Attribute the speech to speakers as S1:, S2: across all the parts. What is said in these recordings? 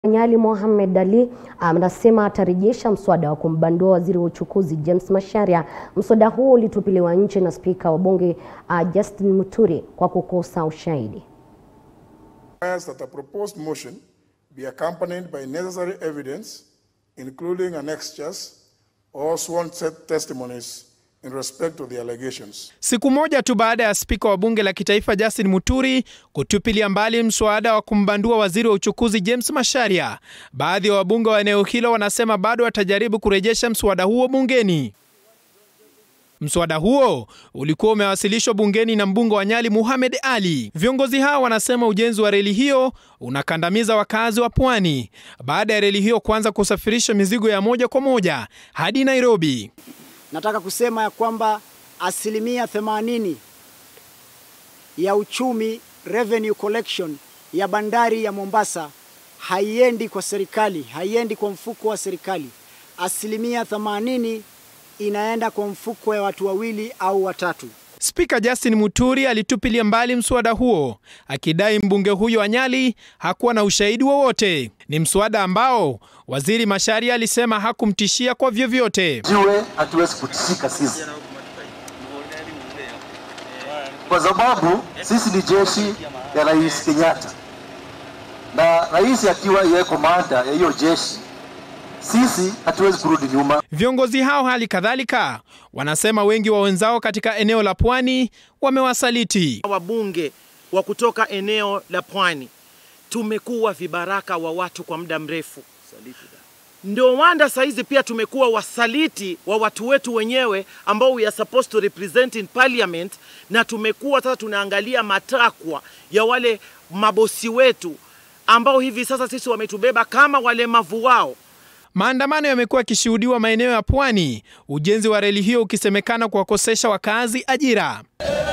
S1: Nyali Mohamed Ali anasema atarejesha mswada wa kumbandua waziri wa uchukuzi James Macharia. Mswada huo ulitupiliwa nje na spika wa bunge uh, Justin Muturi kwa kukosa ushahidi.
S2: requires that a proposed motion be accompanied by necessary evidence, including annexures or sworn te- testimonies in respect to the allegations.
S3: Siku moja tu baada ya spika wa bunge la kitaifa Justin Muturi kutupilia mbali mswada wa kumbandua waziri wa uchukuzi James Macharia, baadhi ya wabunge wa eneo hilo wanasema bado watajaribu kurejesha mswada huo bungeni. Mswada huo ulikuwa umewasilishwa bungeni na mbunge wa Nyali Mohamed Ali. Viongozi hao wanasema ujenzi wa reli hiyo unakandamiza wakazi wa pwani baada ya reli hiyo kuanza kusafirisha mizigo ya moja kwa moja hadi Nairobi.
S4: Nataka kusema ya kwamba asilimia 80 ya uchumi revenue collection ya bandari ya Mombasa haiendi kwa serikali, haiendi kwa mfuko wa serikali. Asilimia 80 inaenda kwa mfuko ya watu wawili au watatu.
S3: Spika Justin Muturi alitupilia mbali mswada huo akidai mbunge huyo wa Nyali hakuwa na ushahidi wowote. Ni mswada ambao waziri Macharia alisema hakumtishia kwa vyovyote.
S5: jiwe hatuwezi kutisika sisi, kwa sababu sisi ni jeshi ya Rais Kenyatta, na rais akiwa yeye komanda ya hiyo jeshi, sisi hatuwezi kurudi nyuma.
S3: Viongozi hao hali kadhalika wanasema wengi wa wenzao katika eneo la pwani wamewasaliti.
S6: wabunge wa kutoka eneo la pwani tumekuwa vibaraka wa watu kwa muda mrefu. Ndio wanda saizi pia tumekuwa wasaliti wa watu wetu wenyewe ambao we are supposed to represent in parliament, na tumekuwa sasa tunaangalia matakwa ya wale mabosi wetu ambao hivi sasa sisi wametubeba kama walemavu wao.
S3: Maandamano yamekuwa yakishuhudiwa maeneo ya pwani, ujenzi wa reli hiyo ukisemekana kuwakosesha wakazi ajira.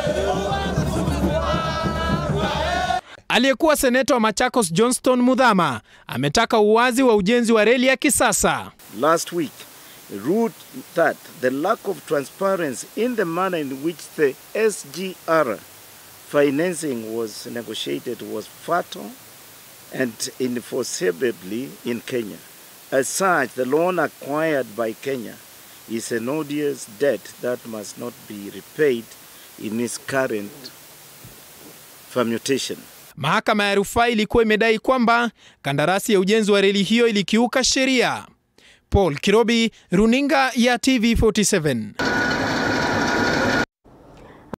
S3: Aliyekuwa seneta wa Machakos Johnston Mudhama ametaka uwazi wa ujenzi wa reli ya kisasa.
S7: last week ruled that the lack of transparency in the manner in which the SGR financing was negotiated was fatal and enforceably in Kenya. As such, the loan acquired by Kenya is an odious debt that must not be repaid in its current permutation.
S3: Mahakama ya rufaa ilikuwa imedai kwamba kandarasi ya ujenzi wa reli hiyo ilikiuka sheria. Paul Kirobi, runinga ya TV47.